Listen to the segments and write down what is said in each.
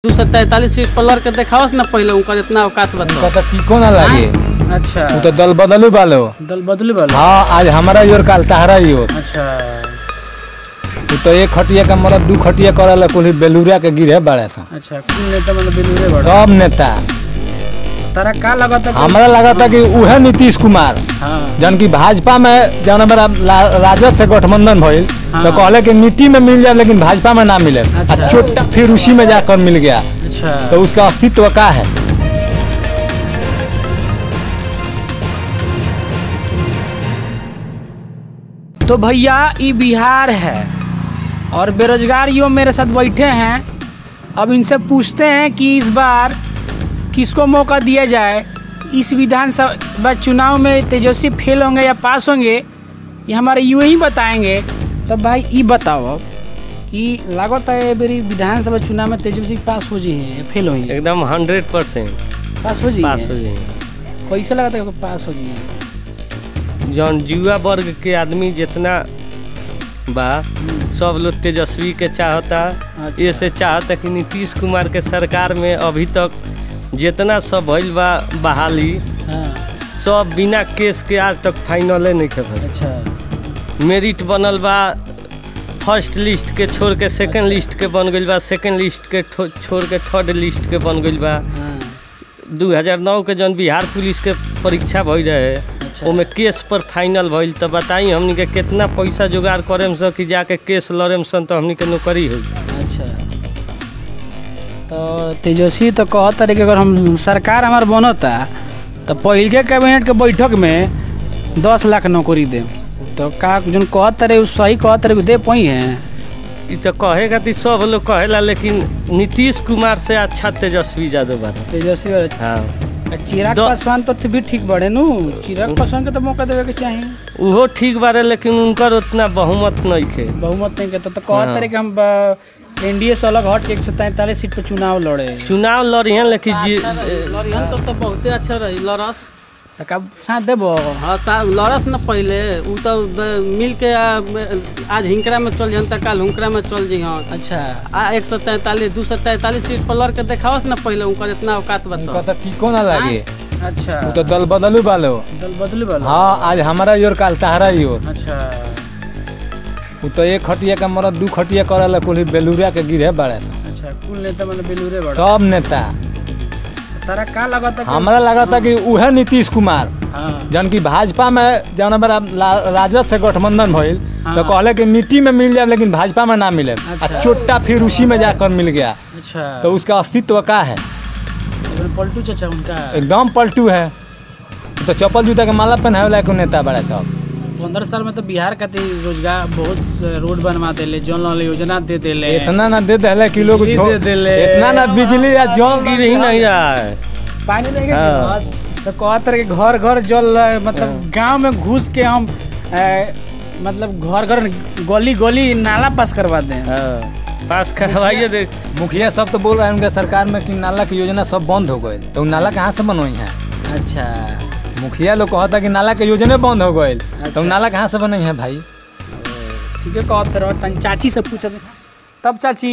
दू सौ तैतालीस सीट पर लड़ के देखावस ना पहले उनकर इतना औकात उनका बताओ तो टीको ना लागे अच्छा वो तो दल बदलू वालो दल बदले वाला हाँ आज हमारा योर काल तहरा योर अच्छा वो तो एक खटिया का मरद दू खटिया करल कुल बेलूरिया के गिरे बड़े सा अच्छा कौन नेता मतलब बेलूरे बड़ा सब नेता तारा का लगता कि- हमारा लगा था कि उहे नीतीश कुमार हाँ जन की भाजपा में जौन हमारा ला- राजद से गठबंधन भइल हाँ। तो कहले कि नीति में मिल जाए लेकिन भाजपा में ना मिले अच्छा। आ चोटा फिर उसी में जाकर मिल गया अच्छा तो उसका अस्तित्व का है तो भैया ये बिहार है और बेरोजगार युवा मेरे साथ बैठे हैं अब इनसे पूछते हैं कि इस बार किसको मौका दिया जाए इस विधानसभा चुनाव में तेजस्वी फेल होंगे या पास होंगे ये हमारे युवा ही बताएंगे तो भाई ये बताओ कि लागत है मेरी विधानसभा चुनाव में तेजस्वी पास हो जाइए फेल हो जाइए एकदम हंड्रेड परसेंट पास हो पास हो जाइए जाए कैसे लगता है कि पास हो जाइए जौन युवा वर्ग के आदमी जितना बा सब लोग तेजस्वी के चाहता अच्छा। ये से चाहता कि नीतीश कुमार के सरकार में अभी तक जितना सब भइल बा बहाली हाँ सब बिना केस के आज तक फाइनले नहीं के भइल अच्छा मेरिट बनल बा फर्स्ट लिस्ट के छोड़ के सेकंड लिस्ट के बन गइल बा सेकंड लिस्ट के ठो- छोड़ के थर्ड लिस्ट के बन गइल बा हाँ 2009 के जौन बिहार पुलिस के परीक्षा भइल रहे अच्छा। ओमे केस पर फाइनल भइल तो बताई हमनी के कितना पैसा जुगाड़ करेम सन कि जाके केस लड़ेम सन तो हमनी के नौकरी होई अच्छा तो तेजस्वी तो कहत रहे कि अगर हम सरकार हमार बनता तो पहिल के कैबिनेट के बैठक में दस लाख नौकरी दे तो का जोन कहत रहे उ सही कहत रहे कि दे पाई है ई तो कहे खातिर सब लोग कहेला लेकिन नीतीश कुमार से अच्छा तेजस्वी यादव बा तेजस्वी हाँ चिराग दो- पासवान तो भी ठीक बड़े नु चिराग पासवान के तो मौका देवे के चाहिए उहो ठीक बारे लेकिन उनकर उतना बहुमत नहीं खे बहुमत नहीं के तो, तो कहत हाँ। रहे कि हम एनडीए से अलग हट के एक सौ तैंतालीस सीट पे चुनाव लड़े चुनाव लड़िहन लेकिन जी लड़िहन तो, तो बहुते अच्छा रही लड़स तो कब साथ देबो हाँ सा- लड़स न पहले उ तो द- मिल के आ, आज हिंकरा में चल जहन त काल हुंकरा में चल जइहन अच्छा आ एक सौ तैंतालीस दू सौ तैंतालीस सीट पर लड़ के देखावस न पहले उनकर इतना औकात उनका बताओ तो टीको ना लागे अच्छा वो तो दल बदलू वालो दल बदले वाला हाँ आज हमारा योर काल तहरा योर अच्छा वो तो एक खटिया का मरद दू खटिया करल कुल बेलूरिया के गिरे बड़े सा अच्छा कुल नेता मतलब बेलूरे बड़ा सब नेता तारा का लगता कि हमारा लगा था कि उहे नीतीश कुमार हाँ जन की भाजपा में जौन हमारा ला- राजद से गठबंधन भइल हाँ। तो कहले कि नीति में मिल जाए लेकिन भाजपा में ना मिले अच्छा। आ चोटा फिर उसी में जाकर मिल गया अच्छा तो उसका अस्तित्व का है इधर पलटू चाचा उनका एकदम पलटू है तो चप्पल जूता के माला पहनावे लायक नेता बड़ा सब पंद्रह साल में तो बिहार खातिर रोजगार बहुत से रोड बनवा देले जन वाला योजना दे देले इतना ना दे दे कि लोग बिजली झो- दे देले। इतना ना बिजली या जल गिर ही नहीं रहा है पानी नहीं हाँ। तो कहत रहे कि घर घर जल रहा, मतलब गांव में घुस के हम ए, मतलब घर घर गली गली नाला पास करवा दें हाँ, पास करवाइए देख मुखिया सब तो बोल रहे हैं उनके सरकार में कि नाला की योजना सब बंद हो गई तो उ नाला कहाँ से बनवाई है अच्छा मुखिया लोग कहता कि नाला के योजना बंद हो गई तो अच्छा। उ नाला कहाँ से बनाई है भाई ठीक है कहत रहो तन चाची से पूछत तब चाची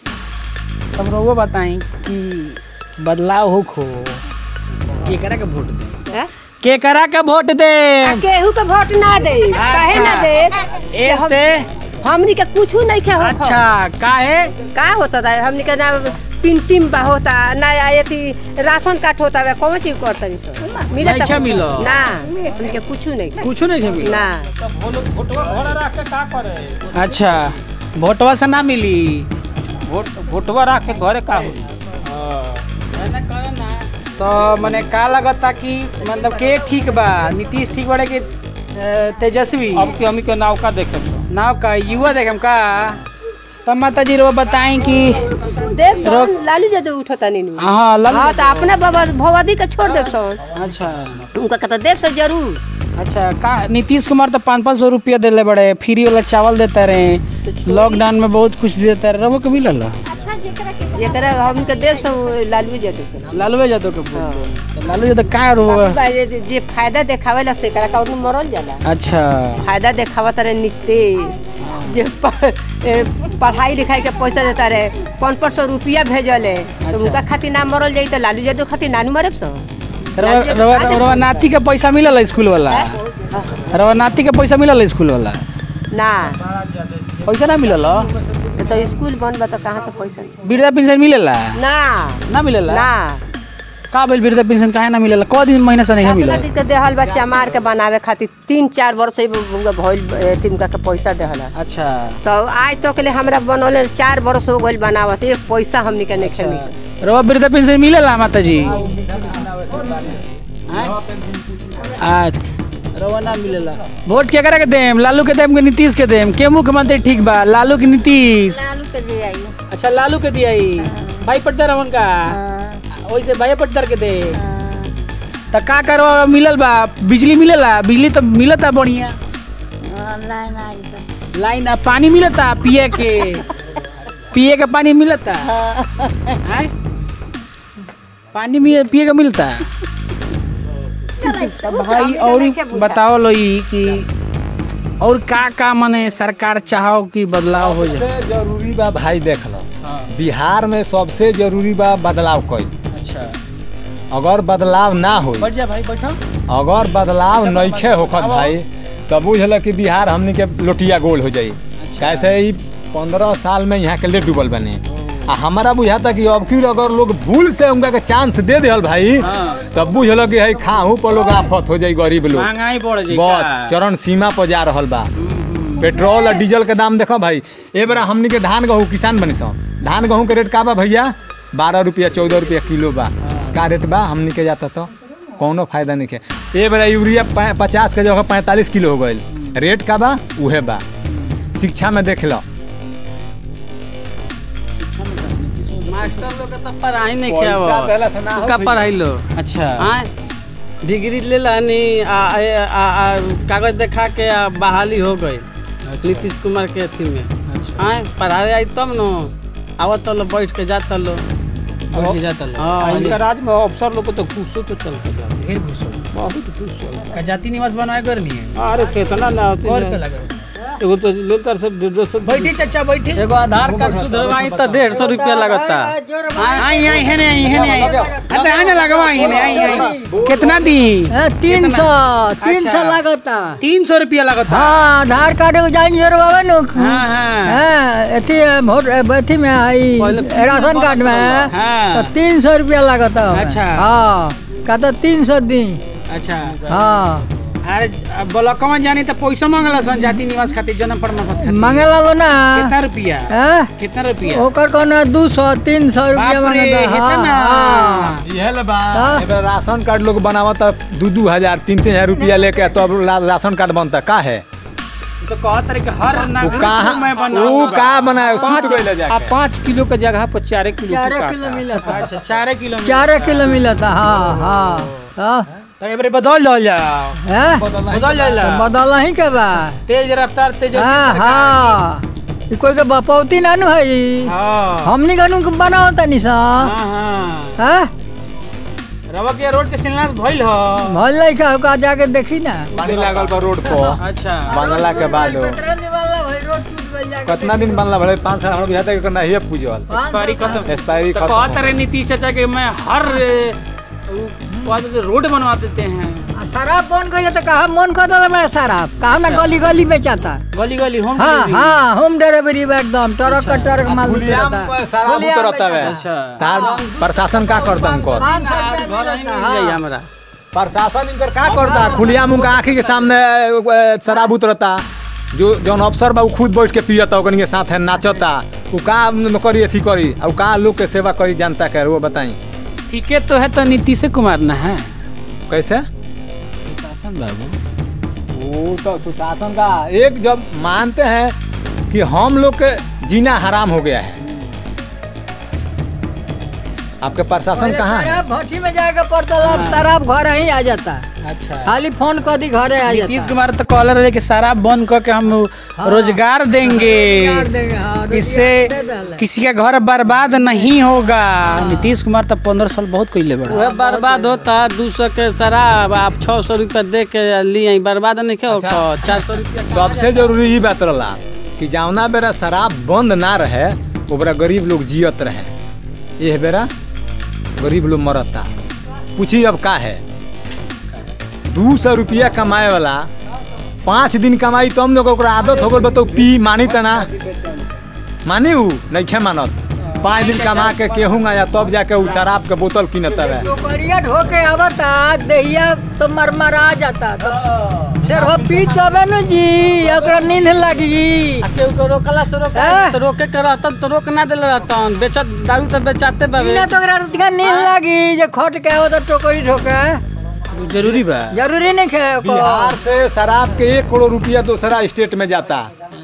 तब रहुआ बताई कि बदलाव हो खो केकरा के वोट दे हैं? केकरा के वोट दे आ केहू के वोट ना दे काहे ना दे ऐसे हमनी के कुछ नहीं के होखो। अच्छा काहे का होता था हमनी के ना पेंशन बा होता ना अथी राशन कार्ड होता है कौन चीज करता सो मिले नहीं क्या मिलो? ना हमनी के कुछ नहीं कुछ नहीं है मिला ना अच्छा वोटवा से ना मिली वोटवा रख के घरे का होई तो मने का लगता कि मतलब के ठीक बा नीतीश ठीक बड़े कि अ, तेजस्वी अब के हमी के नाव का देखे सो नाव का युवा देखम का तब माता जी रो बताएं कि देव सोन लालू यादव उठता नहीं हाँ लग हाँ तो अपना बाबा भवादी के छोड़ देव सोन अच्छा उनका कहता देव से जरूर अच्छा का नीतीश कुमार तो पाँच पाँच सौ रुपया देले बड़े फ्री वाला चावल देते रहे लॉकडाउन में बहुत कुछ देते रहे रहो के मिलल अच्छा जेकरा के जेकरा हमके देव सब लालू यादव के लालू यादव के वोट देम। तो लालू यादव का रो बाकी बा जे- जे फायदा देखावेला से करा कौन मरल जाला अच्छा फायदा देखावा तारे नीतीश जे प- ए, पढ़ाई लिखाई के पैसा देता रहे पाँच पाँच सौ रुपया भेजले तो उनका खातिर ना मरल जाई तो लालू यादव खातिर नानू मरे सो रवा रवा रवा नाती के पैसा मिलल स्कूल वाला रवा नाती के पैसा मिलल स्कूल वाला ना पैसा ना मिलल तो स्कूल बंद बा तो कहाँ से पैसा वृद्धा पेंशन मिलेला ना ना मिलेला ना का भेल वृद्धा पेंशन काहे ना मिलेला क दिन महीना से नहीं अपना मिलल दी के देहल बच्चा मार के बनावे खातिर तीन चार वर्ष से उनका भइल तिनका के पैसा देहल अच्छा तो आज तक ले हमरा बनौले चार वर्ष हो गइल बनावत एक पैसा हमनी के नहीं मिलल रवा वृद्धा पेंशन मिलेला माता जी आज रवा ना मिलेला वोट केकरा के देम लालू के देम के नीतीश के देम के मुख्यमंत्री ठीक बा लालू के नीतीश लालू के जे आई अच्छा लालू के दियाई भाई पट्टर रवन का वैसे भाई पट्टर के दे त का करवा मिलल बा बिजली मिलेला बिजली तो मिलता बढ़िया लाइन आई तो लाइन आ पानी मिलता पिए के पिए के पानी मिलता हैं? पानी में पिए के मिलता तो भाई और बताओ लो ई कि और का का मने सरकार चाहो कि बदलाव हो जाए सबसे जरूरी बा भाई देख लो बिहार में सबसे जरूरी बा बदलाव कई अच्छा अगर बदलाव ना हो बैठ जा भाई बैठो अगर बदलाव नइखे होखत भाई तब बुझल कि बिहार हमनी के लोटिया गोल हो जाई कैसे ही पंद्रह साल में यहाँ के ले डूबल बने आ हमारा बुझाता कि अब की अगर लोग भूल से उनका के चांस दे दिहल भाई तब बुझल कि है खाहू पर लोग आफत हो जाई गरीब लोग महंगाई बढ़ जाए बस चरण सीमा पर जा रहल बा पेट्रोल और डीजल के दाम देखो भाई ए बेरा हमनी के धान गहूँ किसान बनी सो धान गहूँ के रेट का बा भैया बारह रुपया चौदह रुपया किलो बा का रेट बा हमनी के जाता तो कौनो फायदा नहीं है ए बेरा यूरिया पै- पचास के जगह पैंतालीस किलो हो गईल रेट का बा उहे बा शिक्षा में देख लो मास्टर लोग के तो पढ़ाई नहीं पैसा किया देला से ना हो का भैया। पढ़ाई लो अच्छा हाँ डिग्री ले लानी आ, आ, आ, आ, कागज दिखा के आ, बहाली हो गई नीतीश कुमार के अथी में हाँ पढ़ाई आई तब न आवत लो बैठ के जाता लो बैठ के जाता लो हाँ इनका राज में अफसर लोग को तो घूसो तो चलता बा ढेर घूसो बहुत घूसो का जाति निवास बनवाए करनी है अरे कितना ना होती और है। पे लगे एगो तो लेतर से डेढ़ सौ बैठी चाचा बैठी एगो आधार कार्ड सुधरवाई तो डेढ़ सौ रुपया लगता आई आई है नहीं है नहीं अरे आने लगवा आई नहीं आई आई कितना दी तीन सौ तीन अच्छा। सौ लागता तीन सौ रुपया लगता हाँ आधार कार्ड एगो जाइन जोरबाबे नु हाँ हाँ हाँ अथी वोट अथी में आई राशन कार्ड में हाँ। तो तीन सौ रुपया लागता अच्छा। हाँ का तो तीन सौ दी अच्छा हाँ अरे ब्लॉकवा जानी तो पैसा मांगला सन जाति निवास खातिर जन्म प्रमाण पत्र खातिर मंगेला लो ना कितना रुपया हाँ? कितना रुपया ओकर कोनो दू सौ तीन सौ रुपया बाप रे, मांगता इतना? हाँ इहे ले बा हाँ। ए बेरा राशन कार्ड लोग बनावत दू दू हजार तीन तीन हजार रुपया लेके तो अब रा- राशन कार्ड बनता का है तो कहत रहे कि हर वो नागरिक कहाँ को मैं वो बनाऊंगा का बनाए पाँच सूत गइले जाके। आ पाँच किलो के जगह पर चार किलो चार की किलो काटा। मिलता। अच्छा चार किलो चार किलो मिलता हाँ हाँ हाँ तो एबरे बदल जाओ जाओ हैं? बदल जाओ तो बदल ही के बा तेज रफ्तार तेजस्वी हाँ सरकार हाँ ई कोई के बपौती ना नु है ई। हाँ हमनी कनु बनाओ तनी सा हाँ हाँ हाँ रवा के रोड के शिलान्यास भइल ह भल नहीं का का जाके देखी ना पानी लागल बा रोड पर अच्छा बनला के बाद कितना दिन बनला भले पाँच साल हम तक नहीं है पूजल एक्सपायरी खत्म एक्सपायरी तो खत्म कहत रहे नीतीश चाचा के मैं हर ए, उ, कहते थे, रोड बनवा देते हैं आ, शराब फोन करिए तो कहा मन कर दल मेरा शराब कहा ना गली गली बेचाता गली गली होम हाँ डिलीवरी। हाँ होम डिलीवरी बा एकदम ट्रक का ट्रक माल खुलियाम उतरता। सारा खुलियाम उतरता है अच्छा सार प्रशासन का करता उनको पाँच सौ रुपया घर ही मिलता, मिल हाँ। जाई हमरा प्रशासन इनकर का करता खुलियाम उनका आँखी के सामने अ, शराब उतरता जो जौन अफसर बा उ खुद बैठ के पियता ओकनी के साथ है नाचता उ का न करी अथी करी और का लोग के सेवा करी जनता के वो बताई ठीक है तो है तो नीतीश कुमार ना है कैसे शासन बाबू वो तो सुशासन का एक जब मानते हैं कि हम लोग के जीना हराम हो गया है आपके प्रशासन पहले कहाँ है शराब भट्टी में जाके पड़ता अब शराब घर ही आ जाता अच्छा खाली फोन कर दी घरे आ नीतीश जाता कुमार तो कॉलर रहे कि शराब बंद करके हम रोजगार देंगे रोजगार देंगे, हाँ, रोजगार इससे दे देले। किसी का घर बर्बाद नहीं होगा नीतीश कुमार तो पंद्रह साल बहुत कैले बड़ा वह बर्बाद होता दू सौ के शराब आप छः सौ रुपया दे के लिए बर्बाद नहीं क्या होता चार सौ रुपया सबसे जरूरी ही बात रहला कि जावना बेरा शराब बंद ना रहे ओकरा गरीब लोग जियत रहे यह बेरा गरीब लोग मरता पूछी अब का है दू सौ रुपया कमाए वाला पाँच दिन कमाई तब लोग ओकरा आदत हो गल बताओ पी मानी तना मानी ऊ नहीं खे मानत पाँच दिन कमा के केहूँ या तब जाके ऊ शराब के बोतल किनत है टोकरिया ढो के आवता दहिया तो मरमरा जाता तो सिर हो पी तबे न जी ओकरा नींद लगी आ केहू को रोकला से रोका हाँ। तो रोके के रहतन तो रोक ना देले रहतन बेचत दारू तो बेचाते बाबे पीना तो ओकरा रतिया नींद लगी जे खट के आवता टोकरी ढोके जरूरी बा जरूरी नहीं खे को बिहार से शराब के एक करोड़ रुपया दूसरा स्टेट में जाता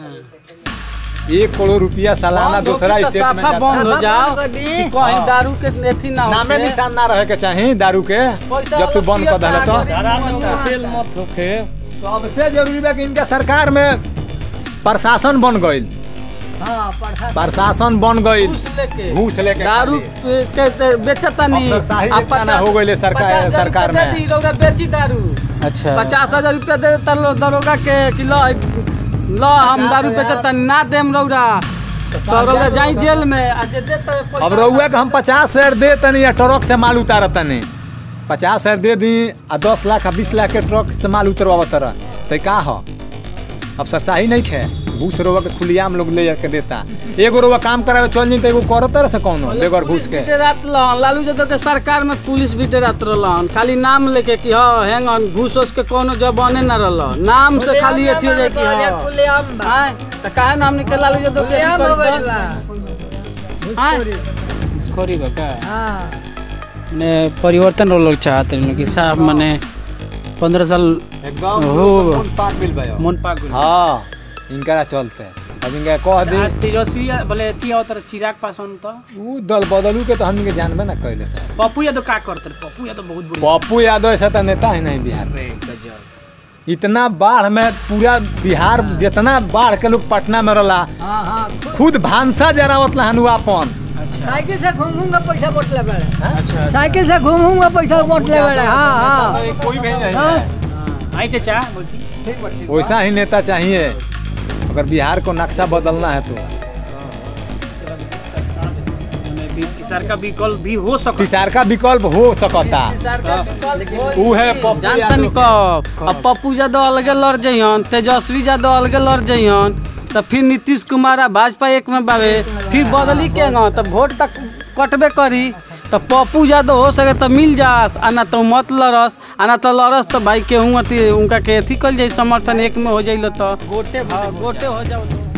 एक करोड़ रुपया सालाना दूसरा तो स्टेट में साफा जाता बंद हो साफा जाओ बंद कर दी। कि कहीं दारू के अथी ना नामे होखे। निशान ना रहे के चाही दारू के पैसा जब तू बंद कर वाला दिला तो पियता, गरीब तेल मत होखे सबसे जरूरी बा कि इनका सरकार में प्रशासन बन गईल हां प्रशासन प्रशासन बन गईल घूस लेके घूस लेके दारू खाली। के ते बेचता नहीं अफसरशाही आ जितना ना हो गइले सरकार- पचास हजार सरकार रुपया में। दे दी, रउरा बेची दारू अच्छा पचास हजार रुपया दे देता लो दरोगा के कि लो लो हम दारू बेचता ना देम रउरा तो रउरा जाई जेल में आ जे देता है पैसा- अब रउआ के हम पचास हजार दे तनी या ट्रक से माल उतार तनी पचास हजार दे दी आ दस लाख आ बीस लाख के ट्रक से माल उतरवा तरह तो का हो अब सरसाही नहीं खे घूस रोवा के खुलियाम लोग ले के देता एगो रोवा काम करावे चल जी तो एगो करो तरह से कौनो बेगर घूस के डेरात रहन लालू यादव के सरकार में पुलिस भी डेरात रहन खाली नाम लेके कि हाँ हैंग ऑन घूस उस के कोनो जबाने न रहल नाम से खाली अथी हो जाए कि हाँ खुलेआम बा आय, त काहे नाम निकल लालू यादव के खुलेआम हो अथी गइल करी बा सन? आय, खोरी बा का हां ने परिवर्तन वो लोग चाहते हैं कि साहब माने पंद्रह साल एकदम हो। मन पाक बिल भयो मन पाक गइल। हाँ इनकरा चलते अब इनका कह दे आ, तेजस्वी बोले एती आवत चिराग पासवान तो ऊ दल बदलू के तो हमनी के जानबे ना कैले सर पप्पू यादव का करते रहे? पप्पू यादव बहुत बुरा पप्पू यादव ऐसा तो नेता है नहीं बिहार में रे गजब इतना बाढ़ में पूरा बिहार जितना बाढ़ के लोग पटना में रहला हां हां खुद भानसा जरावत लहनु अपन साइकिल से घूम घूम के पैसा बोट ले बड़े अच्छा साइकिल से घूम घूम के पैसा बोट ले बड़े हां हां कोई भी नहीं हाँ। हाँ, आई चाचा बोलती वैसा ही नेता चाहिए अगर बिहार को नक्शा बदलना है तो माने भी- किसार का विकल्प भी हो सकता किसार का विकल्प हो सकता ऊ है पप्पू जानतन यादव कब अब पप्पू यादव अलगे लड़ जइहन तेजस्वी यादव अलगे लड़ जइहन तो फिर नीतीश कुमार आ भाजपा एक में बावे फिर बदली के न तो वोट तक कटबे करी तो पप्पू यादव हो सके तो मिल जास आ ना तो मत लड़स आ ना तो लड़स तो भाई केहूँ अथी उनका के अथी कल जाई समर्थन एक में हो जाइल तो गोटे गोटे हो जाओ तो